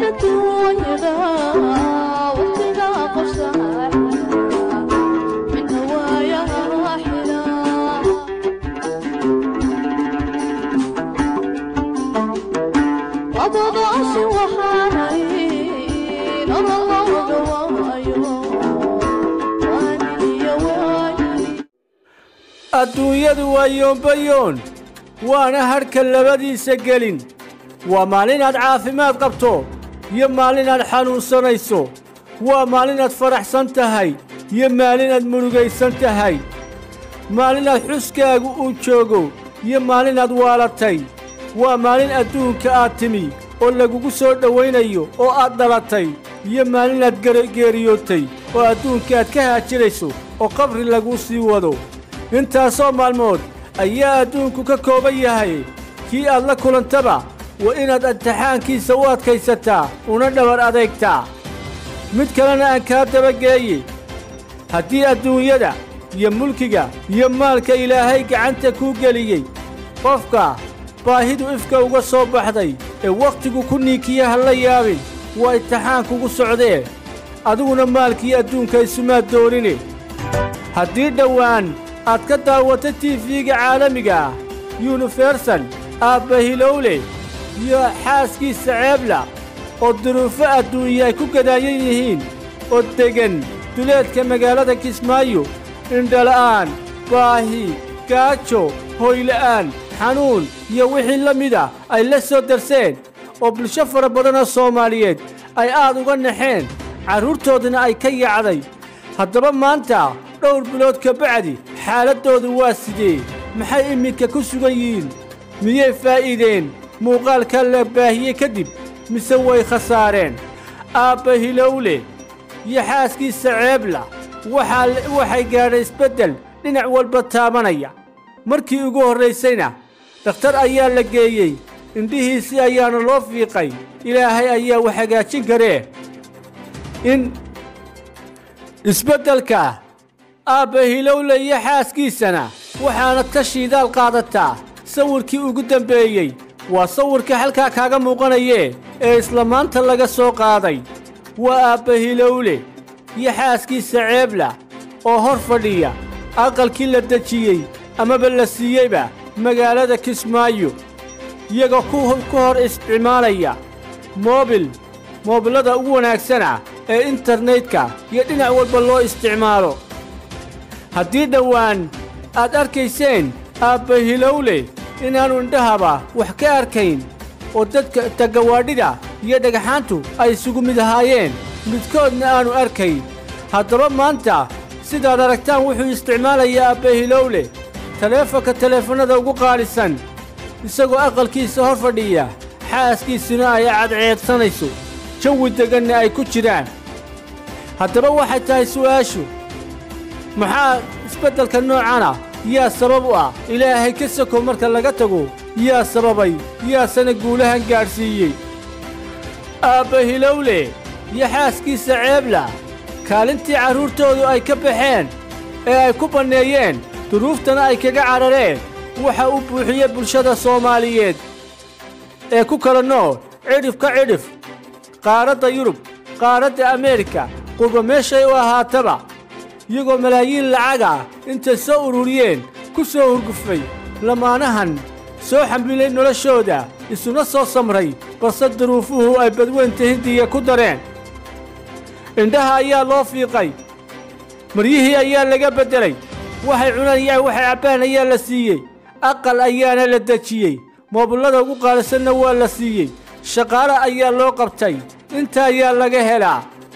adduunyadu waa yoombayoon waana hadhka labadiisa gelin waa maalinaad caafimaad qabto iyo maalinaad xanuunsanayso waa maalinaad faraxsan tahay iyo maalinaad murugaysan tahay maalinaad xuskaagu uu joogo iyo maalinaad waalatay waa maalin adduunka aad timi oo lagugu soo dhowaynayo oo aad dhalatay iyo maalinaad geeriyootay oo adduunka aad ka haajirayso oo qabri laguu sii wado intaasoo maalmood ayaa adduunku ka kooban yahay kii aad la kulantaba waa inaad imtixaankiisa u adkaysataa una dhabar adeegtaa mid kalena aan kaa dabageeye haddii adduunyada iyo mulkiga iyo maalka ilaahay gacanta kuu geliyey qofka baahidu ifka uga soo baxday ee wakhtigu ku niikiya ha la yaabin waa imtixaan kugu socdee adiguna maalkii adduunka isumaad doonine haddii dhowaan aad ka daawata tiifiga caalamiga ah yunifersal aabba hilowle iyo xaaskiisa ceebla oo duruufo adduunye ay ku gadaayan yihiin oo deggan duleedka magaalada kismaayo indhala'aan baahi gaajo hoyla'aan xanuun iyo wixii la mida ay la soo darseen oo bulsho fara badanoo soomaaliyeed ay aad uga naxeen carruurtooduna ay ka yacday haddaba maanta dhowr bilood ka bacdi xaaladdoodu waa sidee maxay iminka ku sugan yihiin miyay faa'iideen muuqaalka la baahiyey kadib mise way khasaareen aabba hilowle iyo xaaskiisa ceebla waxay gaadhay isbeddel dhinac walba taabanaya markii ugu horraysayna dhakhtar ayaa la geeyey indhihiisii ayaana loo fiiqay ilaahay ayaa wax hagaajin karee in isbeddelka aabba hilowle iyo xaaskiisana waxaana ta shiidaal qaadataa sawirkii ugu dambeeyey waa sawirka halkaa kaaga muuqanayee ee isla maanta laga soo qaaday waa aabba hilowle iyo xaaskiisa ceebla oo hor fadhiya aqalkii la dejiyey amaba la siiyeyba magaalada kismaayo iyagoo ku hor isticmaalaya moobil moobillada ugu wanaagsana ee internetka iyo dhinac walba loo isticmaalo haddii dhowaan aad arkayseen aabba hilowle inaannu indhahaba wax ka arkayn oo dadka tagawaadhida iyo dhagaxaantu ay isugu mid ahaayeen midkoodna aannu arkayn haddaba maanta sidaad aragtaan wuxuu isticmaalayaa aabba hilowle taleefonka taleefannada ugu qaalisan isagoo aqalkiisa hor fadhiya xaaskiisuna ay cadceedsanayso jawi degganna ay ku jiraan haddaba waxay tahay su'aashu maxaa isbeddelka noocana yaa sabab u ah ilaahay ka soko marka laga tago yaa sababay yaasana guulahan gaadhsiiyey aabba hilowle iyo xaaskiisa ceebla kaalintii carruurtoodu ay ka baxeen ee ay ku banneeyeen duruuftana ay kaga cadhareen waxa uu buuxiyey bulshada soomaaliyeed ee ku kala nool cidhif ka cidhif qaaradda yurub qaaradda ameerika qurba meeshay u ahaataba iyagoo malaayiin lacag ah intay soo ururiyeen ku soo hurgufay lamaanahan soo xambilay noloshooda isuna soo samray balse duruufuhu ay badweynta hindiya ku dareen indhaha ayaa loo fiiqay maryihii ayaa laga beddelay waxay cunayaan waxay cabbaan ayaa la siiyey aqal ayaana la dejiyey moobillada ugu qaalisanna waa la siiyey shaqaale ayaa loo qabtay inta ayaa laga helaa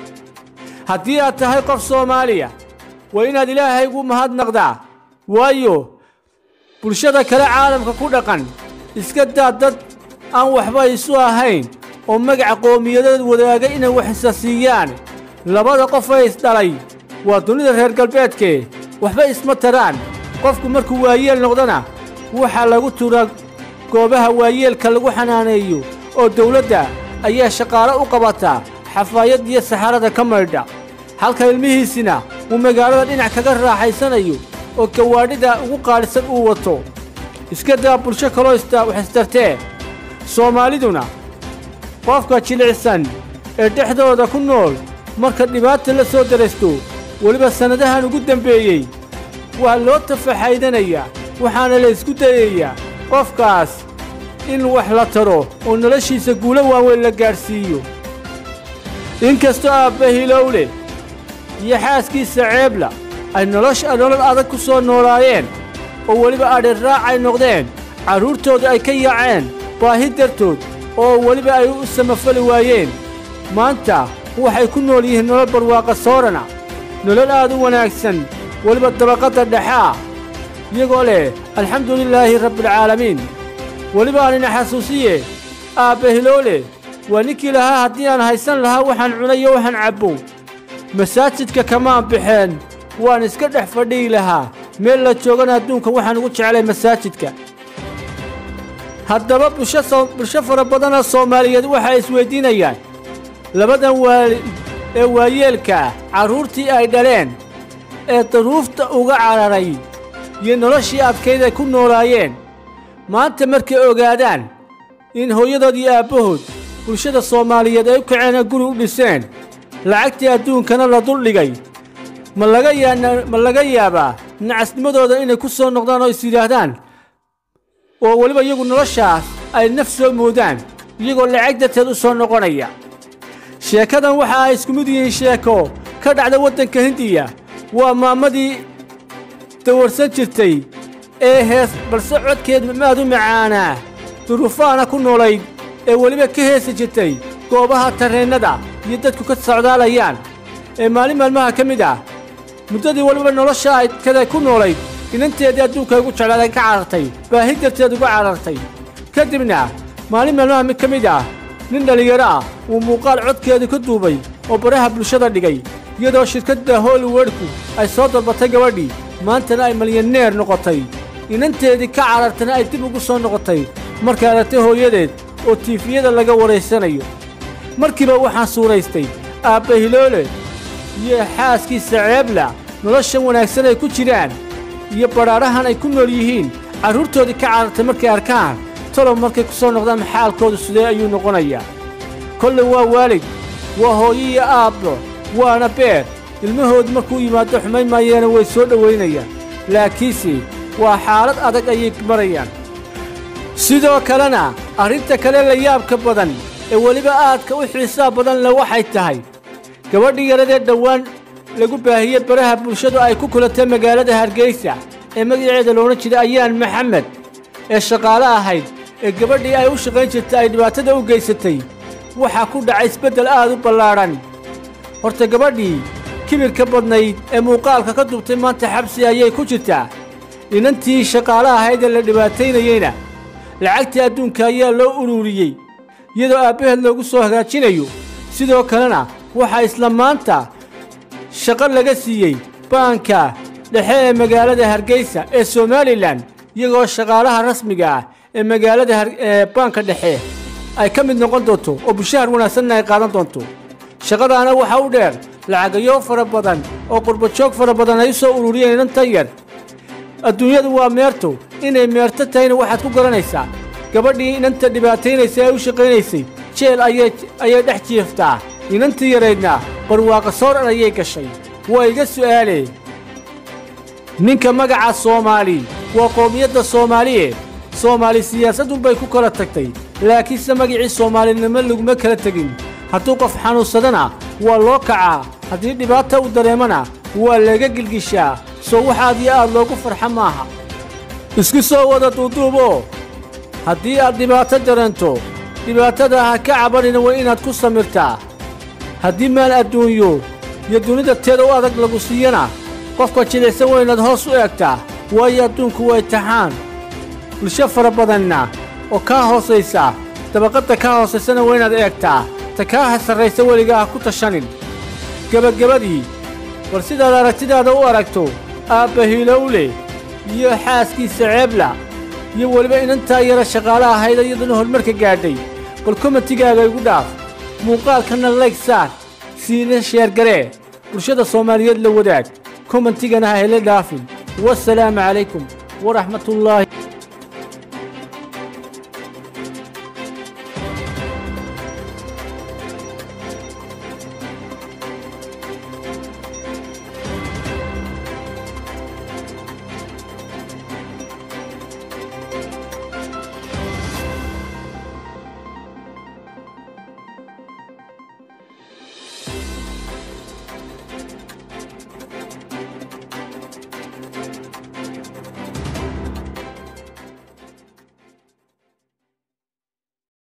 haddii aad tahay qof soomaaliya waa inaad ilaahay ugu mahadnaqdaa waayo bulshada kale caalamka ku dhaqan iska daa dad aan waxba isu ahayn oo magaca qowmiyadeed wadaaga inay wax isa siiyaan labada qof ee isdhalay waa dunida reer galbeedkee waxba isma taraan qofku markuu waayeel noqdana waxaa lagu turaa goobaha waayeelka lagu xanaaneeyo oo dawladda ayaa shaqaale u qabataa xafaayad iyo saxarada ka maydha halka ilmihiisina uu magaalada dhinac kaga raaxaysanayo oo gawaadhida ugu qaalisan uu wato iska daa bulsho kaloo wax istartee soomaaliduna qofka jilicsan ee dhexdooda ku nool marka dhibaata la soo daraysto weliba sannadahan ugu dembeeyey waa loo tafaxaydanayaa waxaana la isku dayayaa qofkaas in wax la taro oo noloshiisa guulo waaweyn la gaadhsiiyo inkastoo aabba hilowle iyo xaaskiisa ceebla ay nolosha nolol adag ku soo noolaayeen oo weliba adhirraac ay noqdeen carruurtooda ay ka yaaceen baahi dartood oo weliba ay u samafali waayeen maanta waxay ku nool yihiin nolol barwaaqa soorana nolol aad u wanaagsan weliba dabaqadda dhexe ah iyagoo leh alxamdu lilaahi rabbialcaalamiin weliba aanina xasuusiye aabba hiloole waa ninkii lahaa haddii aan haysan lahaa waxaan cunayo waxaan cabbo masaajidka kamaan baxeen waan iska dhex fadhihi lahaa meel la joogana adduunka waxaan ugu jeclay masaajidka haddaba bulsho fara badanoo soomaaliyeed waxay isweyddiinayaan labadan waalid ee waayeelka ah carruurtii ay dhaleen ee daruufta uga cararay iyo noloshii adkayd ay ku noolaayeen maanta markay ogaadaan in hooyadood iyo aabbahood bulshada soomaaliyeed ay u kaceen guri u dhiseen lacagtii adduunkana la duldhigay ma laga ma laga yaabaa nacasnimadooda inay ku soo noqdaan oo is yidhaahdaan oo weliba iyagu noloshaas ay naf soo moodaan iyagoo lacag darteed u soo noqonaya sheekadan waxa ay isku mid yihiin sheeko ka dhacda waddanka hindiya waa maamadii dawarsan jirtay ee hees balse codkeed maad u macaanaa duruufaana ku noolayd ee weliba ka heesi jirtay goobaha tarreennada iyo dadku ka socdaalayaan ee maalin maalmaha ka mid ah muddadii weliba nolosha ay kada ku noolayd inanteedii adduunka ugu jeclaaday ka carartay baahi darteed uga carartay ka dibna maalin maalmaha mid ka mid ah nin dhallinyaro ah uu muuqaal codkeedu ka duubay oo baraha bulshada dhigay iyadoo shirkadda hollywoodku ay soo dalbatay gabadhii maantana ay malyaneer noqotay inanteedii ka carartana ay dib ugu soo noqotay markay aragtay hooyadeed oo tiifiyada laga waraysanayo markiiba waxaan suuraystay aabba hiloole iyo xaaskiisa ceebla noloshan wanaagsan ay ku jiraan iyo badhaadhahan ay ku nool yihiin carruurtoodii ka carartay markay arkaan tolob markay ku soo noqdaan xaalkoodu sidee ayuu noqonayaa kollay waa waalid waa hooyo iyo aabbo waana beer ilmahoodu markuu yimaado xumayn maayeena way soo dhowaynayaan laakiinse waa xaalad adag ayay marayaan sidoo kalena arrinta kale la yaabka badan ee weliba aadka u xiisaa badan le waxay tahay gabadhii yaradee dhowaan lagu baahiyey baraha bulshadu ay ku kulatay magaalada hargeysa ee magaceeda loodhan jiray ayaan maxamed ee shaqaale ahayd ee gabadhii ay u shaqayn jirtay ay dhibaatada u geysatay waxaa ku dhacay isbeddel aad u ballaadhan horta gabadhii kibirka badnayd ee muuqaalka ka dubtay maanta xabsi ayay ku jirtaa inantii shaqaale ahayd ee la dhibaataynayeyna lacagtii adduunka ayaa loo ururiyey iyadoo aabbaheed loogu soo hagaajinayo sidoo kalena waxaa isla maanta shaqo laga siiyey baanka dhexe ee magaalada hargeysa ee somalilan iyagoo shaqaalaha rasmiga ah ee magaalada ee baanka dhexe ay ka mid noqon doonto oo bushahar wanaagsanna ay qaadan doonto shaqadaana waxaa u dheer lacagayo fara badan oo qurbajoog fara badan ay u soo ururiyeen inantan yar adduunyadu waa meerto inay meerto tahayna waxaad ku garanaysaa gabadhii inanta dhibaataynaysa ee u shaqaynaysay jeel ayay dhex jiiftaa inantii yaraydna barwaaqa sooran ayay gashay waa iga su'aalee ninka magaca soomaali waa qoomiyadda soomaaliye soomaali siyaasadunbay ku kala tagtay laakiinse magicii soomaalinimo laguma kala tegin hadduu qof xanuunsadana waa loo kacaa haddii dhibaata u dareemana waa laga gilgishaa soo wax aad iyo aad loogu farxa maaha isku soo wada duuduuboo haddii aad dhibaato dareento dhibaatada ha ka cabanina waa inaad ku samirtaa haddii maal adduunyo iyo dunida teeda u adag lagu siiyana qofka jilicsan waa inaad hoos u eegtaa waayo adduunku waa imtixaan bulsho fara badanna oo kaa hoosaysa dabaqadda kaa hoosaysana waa inaad eegtaa ta kaa sarraysa weligaa ha ku tashanin gebagabadii war sidaad aragtidaada u aragto aabba hilowle iyo xaaskiisa ceebla iyo weliba inantaa yara shaqaale ahayd iyaduna horumarka gaadhay bal komatigaaga igu dhaaf muuqaalkanna layg saar siina sheergaree bulshada soomaaliyeed la wadaag komantigana ha hele dhaafin wasalaamu calaykum waraxmatullaahi